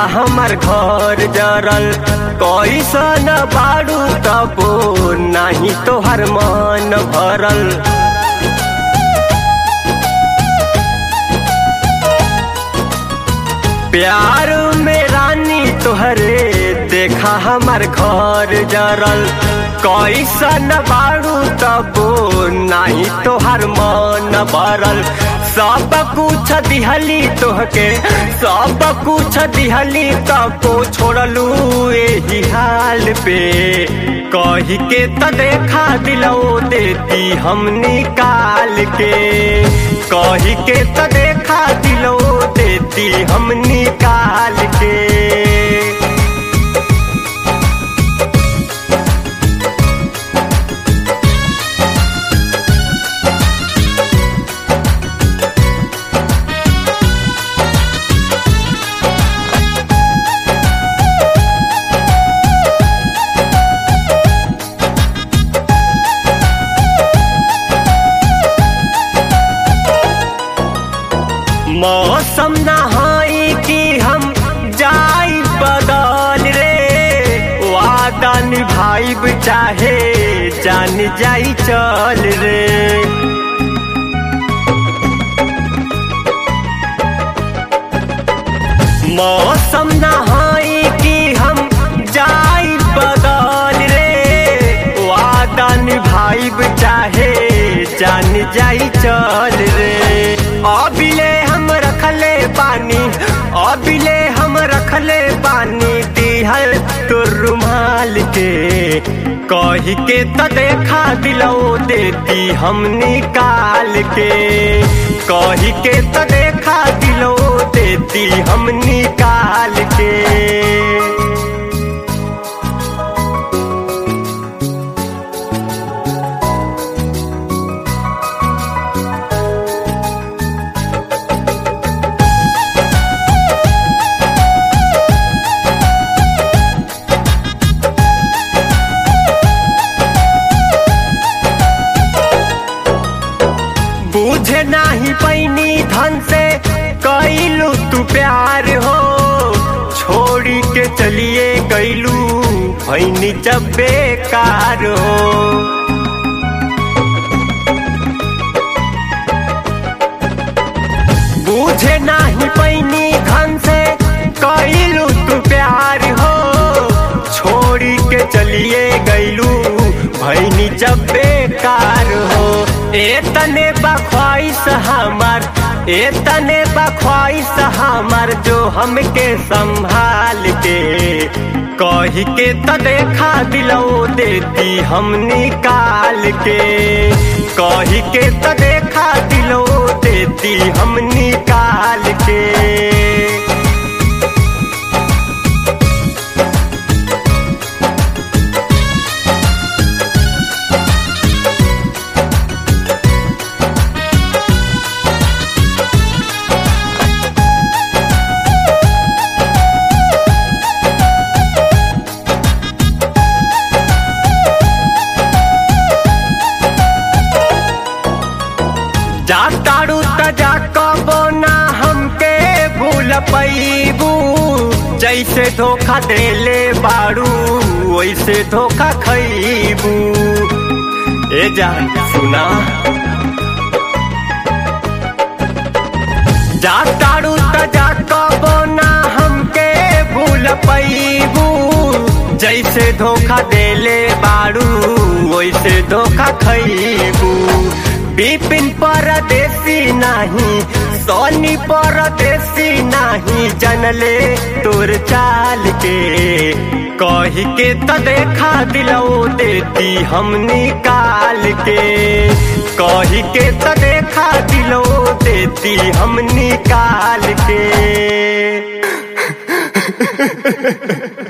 हमर घर जरल कैसन बाड़ू तबो नाही तोहर मन भरल प्यार में रानी तोहरे देखा हमर घर जरल कैसन बाड़ू तबो नाही तोहर मन भरल सब कुछ दिहली तोहके सब कुछ दिहली तबो छोड़लू एही हाल पे कही के त देखा दिलो देती हम निकाल के कही के त देखा दिलो देती हम निकाल के मौसम नहाई कि हम जाई बदल रे वादा निभाइब चाहे जान जाई चल रे मौसम नहाई कि हम जाई बदल रे वादा निभाइब चाहे जान जाई चल रे अबिले हम रखले पानी अबिले हम रखले पानी दिहल तो रुमाल के कही के त देखा दिलो देती हम निकाल के कही के त देखा दिलो देती हम निकाल के बूझे नाही पैनी धन से कैलू तू प्यार हो छोड़ी के चलिए गैलू भैनी जब बेकार हो बूझे नाही पैनी धन से कैलू तू प्यार हो छोड़ी के चलिए गैलू भैनी जब बेकार हो ए तने बख्वाइश हमार ए तने बख्वाइश हमार जो हमके संभाल के कही के त देखा दिलो देती हम निकाल के कही के त देखा दिलो देती हम निकाल के जाताड़ू तजा कबो ना हमके भूल पैबू जैसे धोखा देले बाड़ू वैसे धोखा खैबू ए जान सुना जाताड़ू तजा कबो ना हमके भूल पैबू जैसे धोखा देले बाड़ू वैसे धोखा खैबू बिपिन परदेसी नाही सोनी परदेसी नाही जनले तोर चाल के कही के त देखा दिलो देती हम निकाल के कही के त देखा दिलो देती हम निकाल के